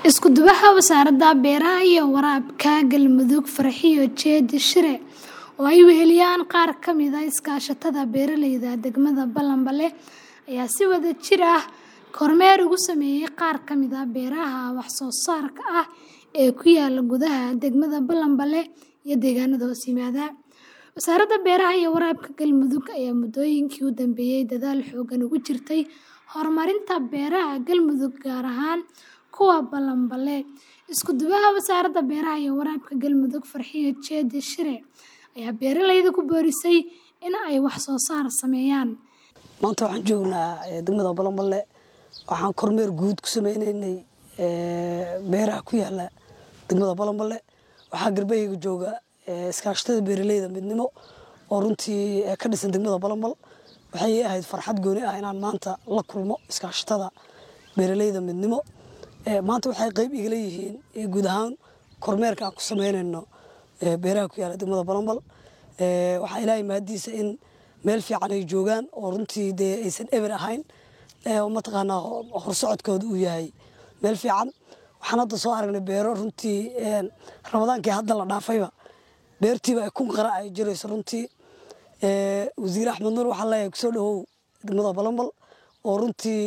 Isku duwaha Wasaaradda Beeraha iyo Waraabka Galmudug Farxiyo Jeedi Shire oo ay weheliyaan qaar ka mid ah iskaashatada beeralayda degmada Ballanbale ayaa si wada jir ah kormeer ugu sameeyay qaar ka mid ah beeraha wax soo saarka ah ee ku yaala gudaha degmada Ballanbale iyo deegaanada hoos yimaada. Wasaaradda Beeraha iyo Waraabka Galmudug ayaa muddooyinkii u dambeeyay dadaal xooggan ugu jirtay horumarinta beeraha Galmudug gaar ahaan kuwa Ballanbale. Isku duwaha Wasaaradda Beeraha iyo Waraabka Galmudug Farxiyo Jeedi Shire ayaa beeralayda ku boorisay in ay wax soo saar sameeyaan. maanta waxaan joognaa degmada Ballanbale waxaan kormeer guud ku sameynaynay beeraha ku yaala degmada Ballanbale waxaa garbahayga jooga iskaashatada beeralayda midnimo oo runtii ka dhisan degmada Ballanbale waxay ahayd farxad gooni ah inaan maanta la kulmo iskaashatada beeralayda midnimo maanta waxay qayb igala yihiin guud ahaan kormeerka aan ku sameynayno beeraha ku yaala degmada Ballanbale waxaa ilaahay mahadiisa in meel fiican ay joogaan oo runtii dee aysan eber ahayn oo mataqaanaa horsocodkooda uu yahay meel fiican waxaan hadda soo aragnay beero runtii ramadaankii hadda la dhaafayba beertiiba ay kun qara ay jirayso runtii wasiir axmed nuur waxaa leeyahay kusoo dhawow degmada Ballanbale oo runtii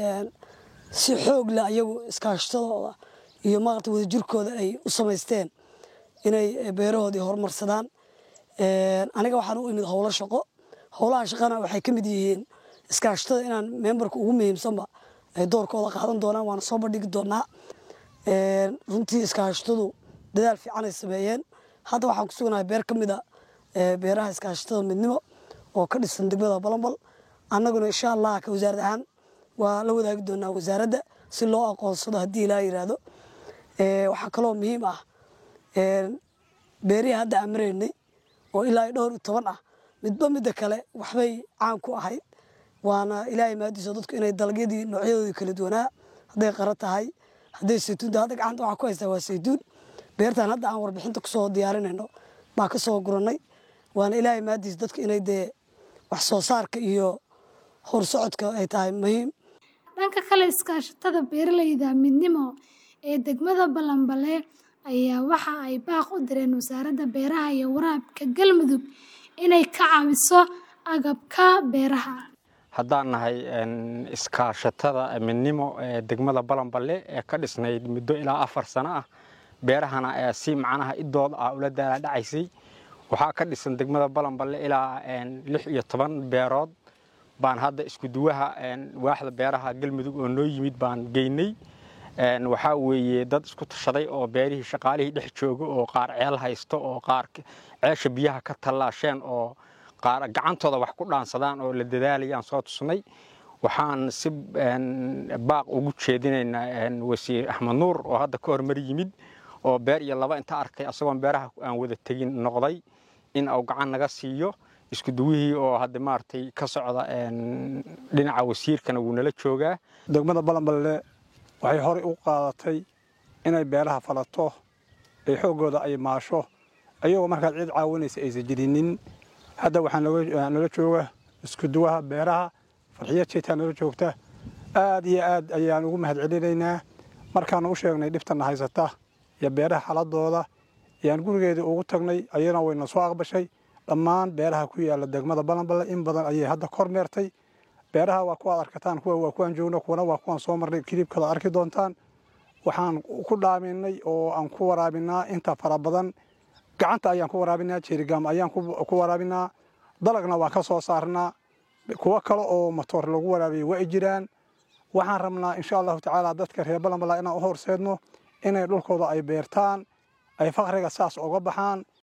si xoog leh ayagu iskaashatadooda iyo maaragta wadajirkooda ay u samaysteen inay beerahoodii horumarsadaan aniga waxaan u imid howlo shaqo howlaha shaqana waxay ka mid yihiin iskaashatada inaan membarka ugu muhiimsanba ay doorkooda qaadan doonaan waana soo bandhigi doonaa runtii iskaashatadu dadaal fiican ay sameeyeen hadda waxaan ku suganahay beer ka mid a beeraha iskaashatada midnimo oo ka dhisan degmada Ballanbale annaguna insha allah ka wasaarad ahaan waa la wadaagi doonaa wasaaradda si loo aqoonsado haddii ilaa yiraahdo waxaa kaloo muhiim ah beerihii hadda aan maraynay oo ilaa dhowr iyo toban ah midba midda kale waxbay caan ku ahayd waana ilaahay mahadiisa dadku inay dalagyadii noocyadoodii kala duwanaa hadday qara tahay hadday saytuun tahay hadda gacanta waxaa ku haystaa waa saytuun beertan hadda aan warbixinta kusoo diyaarinayno baa ka soo gurannay waana ilaahay mahadiisa dadku inay dee wax soo saarka iyo horsocodka ay tahay muhiim dhanka kale iskaashatada beeralayda midnimo ee degmada Ballanbale ayaa waxa ay baaq u direen wasaaradda beeraha iyo waraabka Galmudug inay ka caawiso agabka beeraha haddaan nahay iskaashatada midnimo ee degmada Ballanbale ee ka dhisnayd muddo ilaa afar sano ah beerahana ee si macnaha idooda ah ula dhacaysay waxaa ka dhisan degmada Ballanbale ilaa lix iyo toban beerood baan hadda isku duwaha waaxda beeraha Galmudug oo noo yimid baan geynay waxaa weeye dad isku tashaday oo beerihii shaqaalihii dhex jooga oo qaar ceel haysto oo qaar ceesha biyaha ka tallaasheen oo qaar gacantooda wax ku dhaansadaan oo la dadaalayaan soo tusnay waxaan si baaq ugu jeedinaynaa wasiir axmed nuur oo hadda ka hormar yimid oo beer iyo laba inta arkay asagoon beeraha aan wada tegin noqday in uu gacan naga siiyo isku duwihii oo hadda maaragtay ka socda dhinaca wasiirkana wuu nala joogaa degmada Ballanbale waxay horey u qaadatay inay beeraha falato ay xoogooda ay maasho ayagoo markaad cid caawinaysa aysan jirinin hadda waxaa nala jooga isku duwaha beeraha farxiyo jeetaa nala joogta aad iyo aad ayaan ugu mahadcelinaynaa markaan u sheegnay dhibtana haysata iyo beeraha xaladooda ayaan gurigeedii ugu tagnay ayana wayna soo aqbashay dhammaan beeraha ku yaala degmada Ballanbale in badan ayay hadda kormeertay beeraha waa kuwaad arkataan kuwa waa kuwaan joogno kuwana waa kuwaan soo marnay kilibkada arki doontaan waxaan ku dhaaminay oo aan ku waraabinaa inta fara badan gacanta ayaan ku waraabinaa jeerigaam ayaan ku waraabinaa dalagna waa ka soo saarnaa kuwo kale oo matoor lagu waraabiyay waa jiraan waxaan rabnaa insha allahu tacaala dadka reer Ballanbale inaan u horseedno inay dhulkooda ay beertaan ay faqriga saas uga baxaan